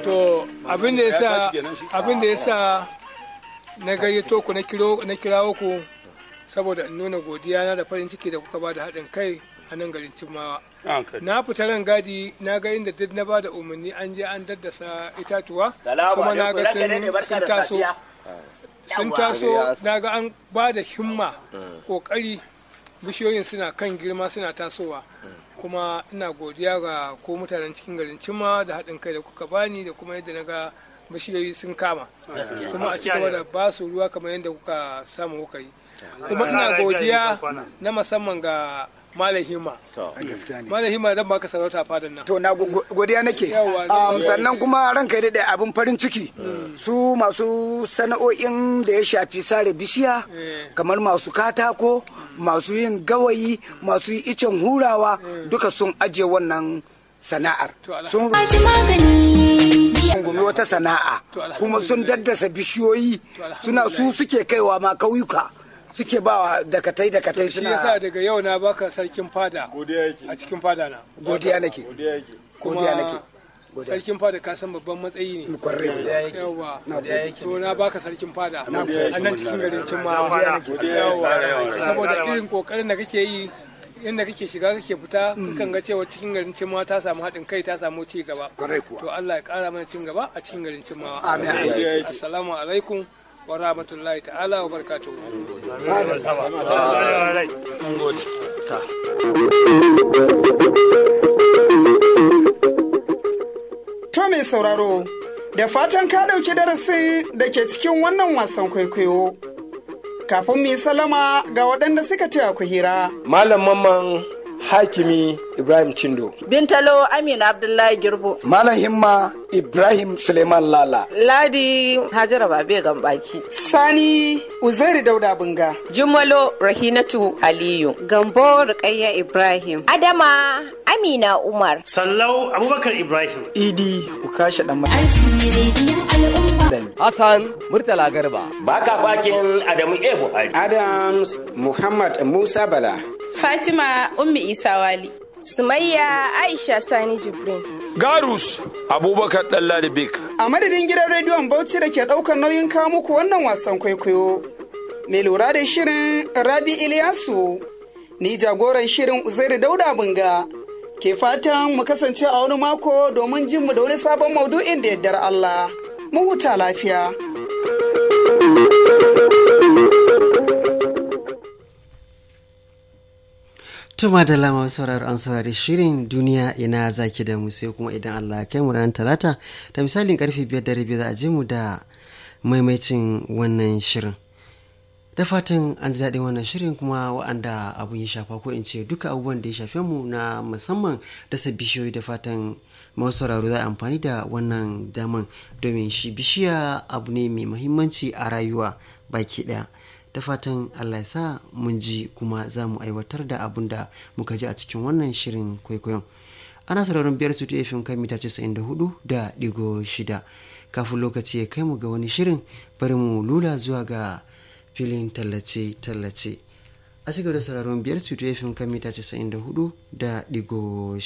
to abin da yasa abin da yasa na gayyato ku na kiro na kirawo ku saboda in nuna godiya na da farin ciki da kuka ba da haɗin kai a nan garin Cimawa na fita ran gadi na ga inda duk na ba da umarni an je an daddasa itatuwa kuma na ga sun taso sun taso na ga an ba da himma kokari bishiyoyin suna kan girma suna tasowa kuma ina godiya ga ko mutanen cikin garin cima da haɗin kai da kuka bani da kuma yadda na ga bishiyoyi sun kama kuma a cigaba da ba su ruwa kamar yadda kuka samu kuka yi kuma ina godiya na musamman ga Malam Hima. Malam Hima zan baka sarauta fadan nan. to na go- godiya nake Um, sannan kuma ranka ya daɗe abin farin ciki su masu sana'o'in da ya shafi sare bishiya kamar masu katako masu yin gawayi masu yi icen hurawa duka sun ajiye wannan sana'ar sun rungumi wata sana'a kuma sun daddasa bishiyoyi suna su suke kaiwa ma kauyuka suke ba dakatai dakatai Shi yasa suna daga yau na baka sarkin fada a cikin fada na. godiya nake godiya nake godiya sarkin fada ka san babban matsayi ne. kwarai Yawwa. To na baka sarkin fada a nan cikin garin Cimma. Yawwa. Saboda irin kokarin da kake yi inda kake shiga kake fita kakan ga cewa cikin garin Cimma ta samu haɗin kai ta samu ci gaba. kwarai kuwa To Allah ya ƙara mana cin gaba a cikin garin Cimma. Amin. Assalamu alaikum wa rahmatullahi ta'ala wa barakatuhu. To mai sauraro, da fatan ka ɗauki darasin da ke cikin wannan wasan kwaikwayo. Kafin mu yi salama ga waɗanda suka taya ku hira. Malam Mamman Hakimi Ibrahim Chindo. Bintalo Amina Abdullahi Girbo. Malam Himma Ibrahim Suleiman Lala. Ladi Hajara Babe Gambaki. Sani Uzairi Dauda Bunga. Jumalo Rahinatu Aliyu. Gambo Rukayya Ibrahim. Adama Amina Umar. Sallau Abubakar Ibrahim. Idi Ukasha Dan Hassan Murtala Garba. Baka bakin Adamu E. Buhari. Adams Muhammad Musa Bala. Fatima Ummi Isa Wali. Sumayya Aisha Sani Jibrin. Garus Abubakar Dalladibik. A madadin gidan rediyon Bauchi da ke ɗaukar nauyin kawo muku wannan wasan kwaikwayo. Mai lura da shirin Rabi Iliyasu. Ni jagoran shirin Uzairu Dauda Bunga. Ke fatan mu kasance a wani mako domin jin mu da wani sabon maudu'in da yardar Allah. Mu huta lafiya. Tuma da lama sauraro an saurari shirin duniya ina zaki da mu sai kuma idan Allah ya kai mu ranar talata da misalin karfe biyar da rabi za a je mu da maimaicin wannan shirin. Da fatan an ji daɗin wannan shirin kuma wa'anda abun ya shafa ko in ce duka abubuwan da ya shafe mu na musamman dasa bishiyoyi da fatan masu sauraro za a amfani da wannan daman domin shi bishiya abu ne mai muhimmanci a rayuwa baki ɗaya. da fatan allah ya sa mun ji kuma za mu aiwatar da abun da muka ji a cikin wannan shirin kwaikwayon ana sauraron biyar su fim kan mita 94 da digo shida kafin lokaci ya kai mu ga wani shirin bari mu lula zuwa ga filin tallace-tallace a cigaba da sauraron biyar su fim kan mita 94 da digo